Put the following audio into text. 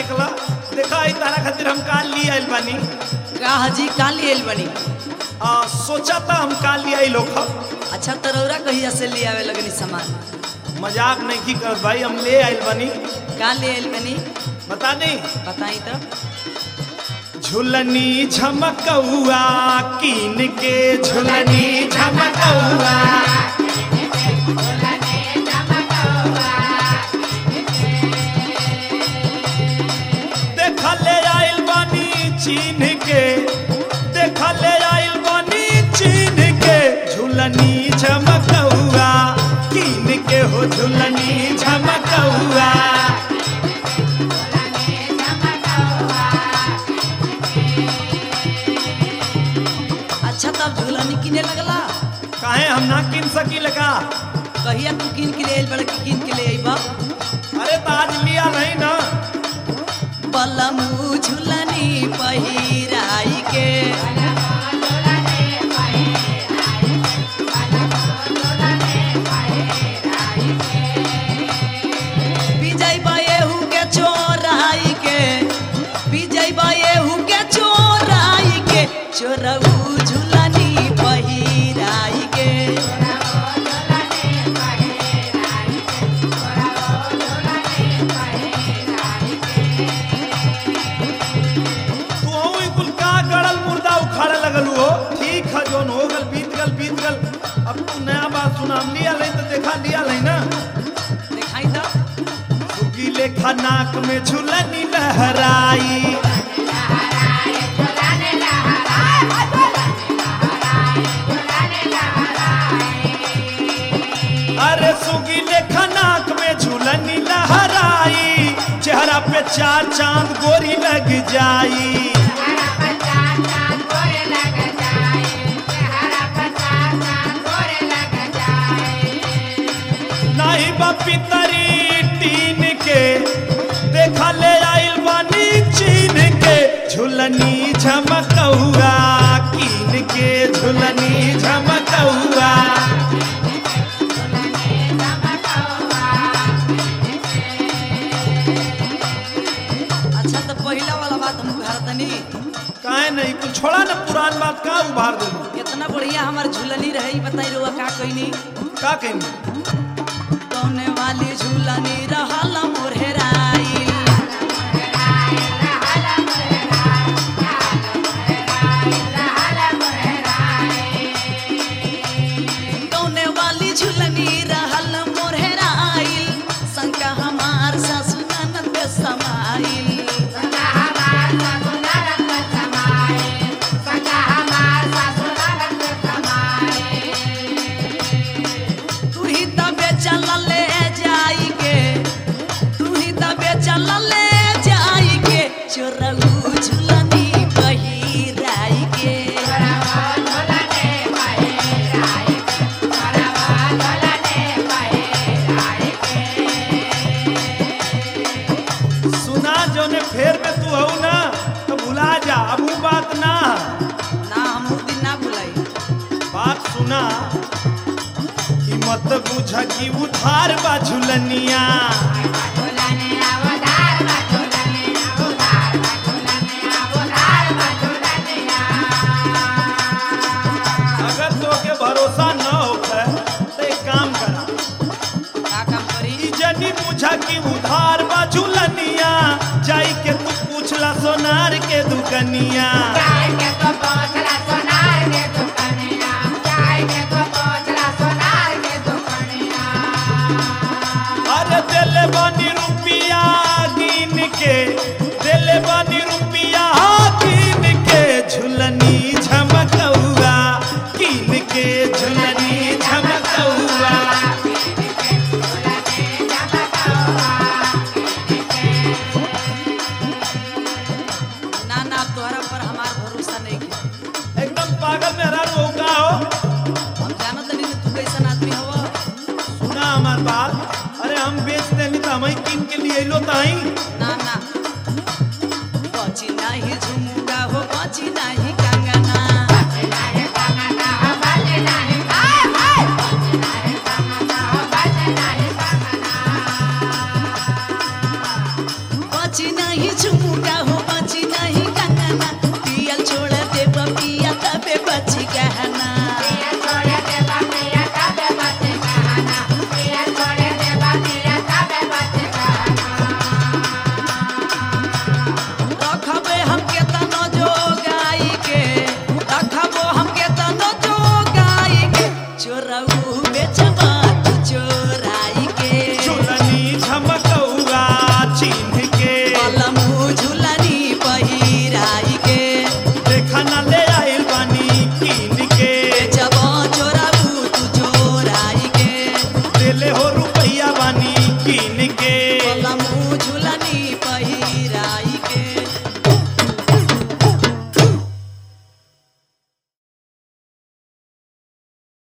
देखला देखा ई तारा खातिर हम काल लिए आइल बानी का हाजी का लिए बनी आ सोचा था हम काल लिए आई लोग अच्छा तरौरा कहिया से ले आवे लगनी सामान मजाक नहीं की कर भाई हम ले आइल बानी का ले आइल बनी बता दी बताई तो झुलनी झमकौआ कीन के झुलनी झमकौआ देखले आइल बानी चीन के देखले आइल बानी चीन के झुलनी झमकौआ कीन के हो झुलनी झमकौआ अच्छा तब झूलनी किने लगला काहे हम ना किन सकी लगा कहिया तू किन के ले आइल बड़ा कि किन के ले आइबा अरे ताज लिया नहीं ना बलमू झूलनी पहिराई के विजय बाएहू के चोराई के विजय बाएहू के चोराई के चोरऊ झूलनी पहिराई के तू हूँ ई कुल का गड़ल मुर्दा उखाड़े लगल हो ठीक है जोन हो गल बीत गल बीत गल अब तू नया बात सुना हम लिया नहीं तो देखा लिया नहीं ना दिखाई तो सुगी लेखा नाक में झुलनी लहराई अरे सुगी लेखा नाक में झुलनी लहराई चेहरा पे चार चांद गोरी लग जाई नहीं बापी तरी टीन के देखा ले आइल बानी चीन के झुलनी झमकौआ कीन के झुलनी झमकौआ अच्छा तो पहला वाला बात हम उघार तनी काहे नहीं कुछ छोड़ा ना पुरान बात का उभार दे कितना बढ़िया हमार झूलनी रहे ई बताई रुआ का कइनी का कहेंगे कौने वाली झूलनी रहल मोरहराई कौने वाली झूलनी रहल मोरहराई संका हमार सासु ननद समाइल तू ही तबे चल ले जाई के तू ही तबे चल ले जाई के चोरऊ झुलनी पहिराई के सुना जो ने फेर में तू हऊ ना तो भुला जा अब वो बात ना ना हम उ दिन ना भुलाई बात सुना कि मत बुझ कि उधार बा झुलनिया अगर तो के भरोसा न होखे तो एक काम करा का काम करी ई जनी बुझा कि उधार बा झुलनिया जाई के तू पूछला सोनार के दुकनिया अरे दिले बानी रुपिया गिन के दिले बानी रुपिया गिन के झुलनी झमकौआ गिन के झुलनी झमकौआ ना ना तोहरा पर हमार भरोसा नहीं है एकदम पागल मेहरा रोका हो हम जानत नहीं तू कैसन आदमी हवा सुना हमार बात अरे हम बेच देनी तो हम किन के लिए लो ताई ना ना बची नहीं झुमुका हो बची नहीं कंगना बची नहीं देले हो रुपैया बानी कीन के बलमू